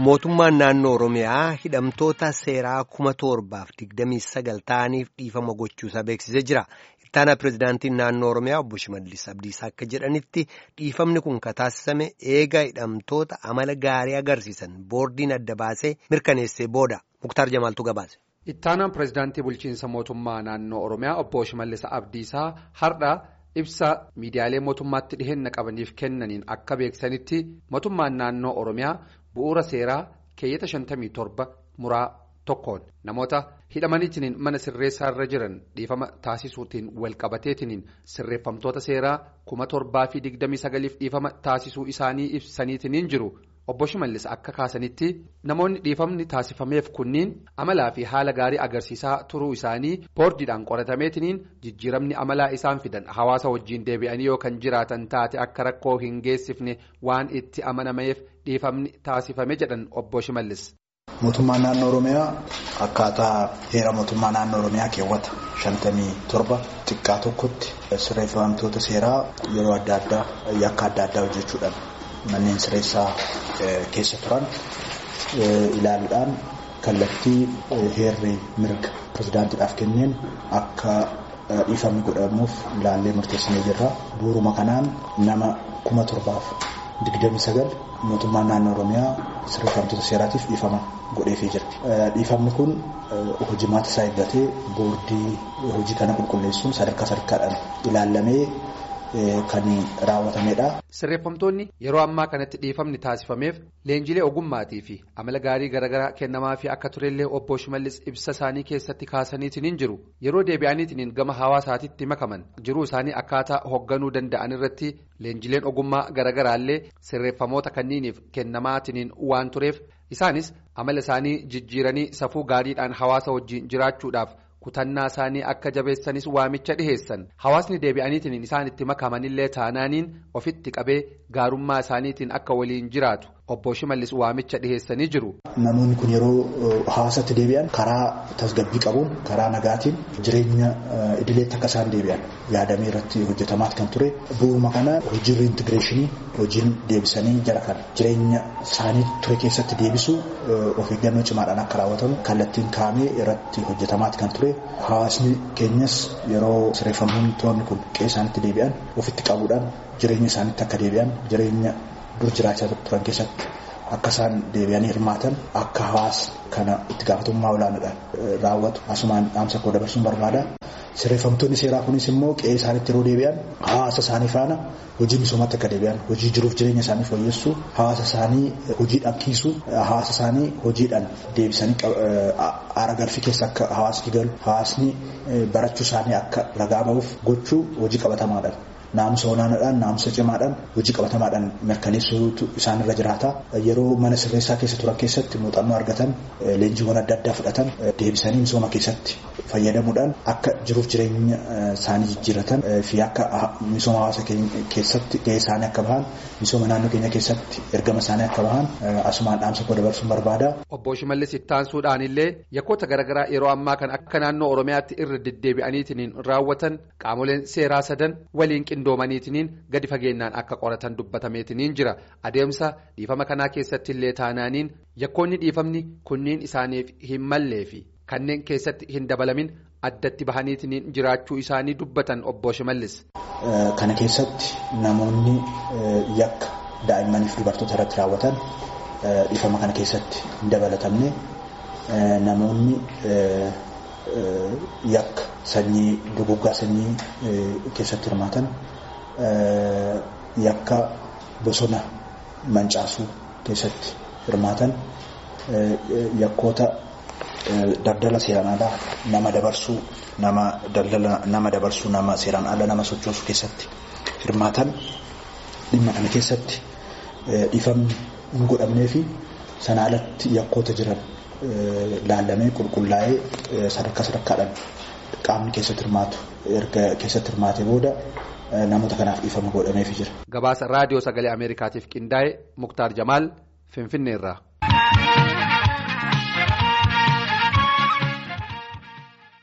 Mootummaan naannoo Oromiyaa hidhamtoota seeraa kuma torbaaf digdamii sagal ta'aniif dhiifama gochuusaa beeksisee jira. Ittaanaa pireezidaantiin naannoo Oromiyaa obbo Shimallis Abdiisaa akka jedhanitti dhiifamni kun kan taasisame eega hidhamtoota amala gaarii agarsiisan boordiin adda baasee mirkaneessee booda. Muktaar Jamaaltu gabaase. Ittaanaan pireezidaantii bulchiinsa mootummaa naannoo Oromiyaa obbo Shimallis Abdiisaa har'a ibsa miidiyaalee mootummaatti dhiheenya qabaniif kennaniin akka beeksanitti mootummaan naannoo Oromiyaa bu'uura seeraa keeyyata 57 muraa tokkoon namoota hidhamaniitiin mana sirreessaa irra jiran dhiifama taasisuutiin walqabateetiin sirreeffamtoota seeraa kuma torbaa fi digdamii sagaliif dhiifama taasisuu isaanii ibsaniitiin jiru. Obbo Shimallis akka kaasanitti namoonni dhiifamni taasifameef kunniin amalaa fi haala gaarii agarsiisaa turuu isaanii boordiidhaan qoratameetiin jijjiiramni amalaa isaan fidan hawaasa wajjiin deebi'anii yoo kan jiraatan taate akka rakkoo hin geessifne waan itti amanameef dhiifamni taasifame jedhan Obbo Shimallis. Mootummaan naannoo Oromiyaa akkaataa heera mootummaa naannoo Oromiyaa keewwata shantamii torba xiqqaa tokkotti sirreeffamtoota seeraa yeroo adda addaa yakka adda addaa hojjechuudhaan. Manneen sirreessaa keessa turan ilaaluudhaan kallattii heerri mirga pirezidaantiidhaaf kenneen akka dhiifamni godhamuuf ilaallee murteessinee jirra. Bu'uuruma kanaan nama kuma torbaaf digdamii sagal mootummaan naannoo Oromiyaa sirreeffamtoota seeraatiif dhiifama godheefii jira. Dhiifamni kun hojimaata isaa eeggatee boordii hojii kana qulqulleessuun sadarkaa sadarkaadhaan ilaallamee. Kan raawwatamedha. Sirreeffamtoonni yeroo ammaa kanatti dhiifamni taasifameef leenjilee ogummaatii fi amala gaarii garaagaraa kennamaa fi akka turellee obbo Shimallis ibsa isaanii keessatti kaasaniitiin jiru yeroo deebi'aniitiin gama hawaasaatiitti makaman jiruu isaanii akkaataa hoogganuu danda'an irratti leenjileen ogummaa garaagaraallee sirreeffamoota kanniiniif kennamaatiin waan tureef isaanis amala isaanii jijjiiranii safuu gaariidhaan hawaasa wajjiin jiraachuudhaaf. kutannaa isaanii akka jabeessanis waamicha dhiheessan hawaasni deebi'aniitiin isaan itti makamanillee taanaaniin ofitti qabee gaarummaa isaaniitiin akka waliin jiraatu obbo Shimallis waamicha dhiheessanii jiru. Namoonni kun yeroo hawaasatti deebi'an karaa tasgabbii qabuun karaa nagaatiin jireenya idileetti akka isaan deebi'an yaadamee irratti hojjetamaat kan ture bu'uuruma kana hojii riintigireeshinii hojiin deebisanii jara kana jireenya isaanii ture keessatti deebisuu of eeggannoo cimaadhaan akka raawwatamu kallattiin kaa'amee irratti hojjetamaat kan ture hawaasni keenyas yeroo sirreeffamtoonni kun qe'ee isaanitti deebi'an ofitti qabuudhaan jireenya isaaniitti akka deebi'an jireenya. dur jiraachaa turan keessatti akka isaan deebi'anii hirmaatan akka hawaasa kana itti gaafatamummaa olaanaadhaan raawwatu asumaan dhaamsa koo dabarsuun barbaada. Sirreeffamtoonni seeraa kunis immoo qe'ee isaaniitti yeroo deebi'an hawaasa isaanii faana hojii misoomatti akka deebi'an hojii jiruuf jireenya isaanii fooyyessuu hawaasa isaanii hojiidhaan kiisuu hawaasa isaanii hojiidhaan deebisanii aara galfii keessa akka hawaasni galu hawaasni barachuu isaanii akka ragaa ba'uuf gochuu hojii qabatamaadhaan. Naamusa olaanaadhaan naamusa cimaadhaan hojii qabatamaadhaan mirkaneessuutu isaanirra jiraata. Yeroo mana sirreessaa keessa turan keessatti muuxannoo argatan leenjiiwwan adda addaa fudhatan deebisanii misooma keessatti fayyadamuudhaan akka jiruuf jireenya isaanii jijjiiratan fi akka misooma hawaasa keessatti gahee isaanii akka bahan misooma naannoo keenya keessatti ergama isaanii akka bahan asumaan dhaamsa koo dabarsuun barbaada. Obbo Shimallis ittaansuudhaan illee yakkoota garaagaraa yeroo ammaa kan akka naannoo Oromiyaatti irra deddeebi'aniitiin raawwatan qaamoleen seeraa sadan waliin qindoomaniitiin gadi fageenyaan akka qoratan dubbatameetiin jira adeemsa dhiifama kanaa keessatti illee taanaaniin yakkoonni dhiifamni kunniin isaaniif hin mallee fi kanneen keessatti hin dabalamin addatti bahaniitiin jiraachuu isaanii dubbatan obbo Shimallis. Kana keessatti namoonni yakka daa'immaniif dubartoota irratti raawwatan dhiifama kana keessatti hin dabalatamne namoonni. Yakka sanyii duguggaa sanyii keessatti hirmaatan yakka bosona mancaasuu keessatti hirmaatan yakkoota daldala seeraan alaa nama dabarsuu nama daldala nama dabarsuu nama seeraan ala nama sochoosuu keessatti hirmaatan dhimma kana keessatti dhiifamni hin godhamnee fi sana alatti yakkoota jiran. Laallamee qulqullaa'ee sadarkaa sadarkaadhaan qaamni keessatti hirmaatu erga keessatti hirmaate booda namoota kanaaf dhiifama godhameefii jira. Gabaasa raadiyoo sagalee Ameerikaatiif qindaa'e Muktaar Jamaal Finfinneerraa.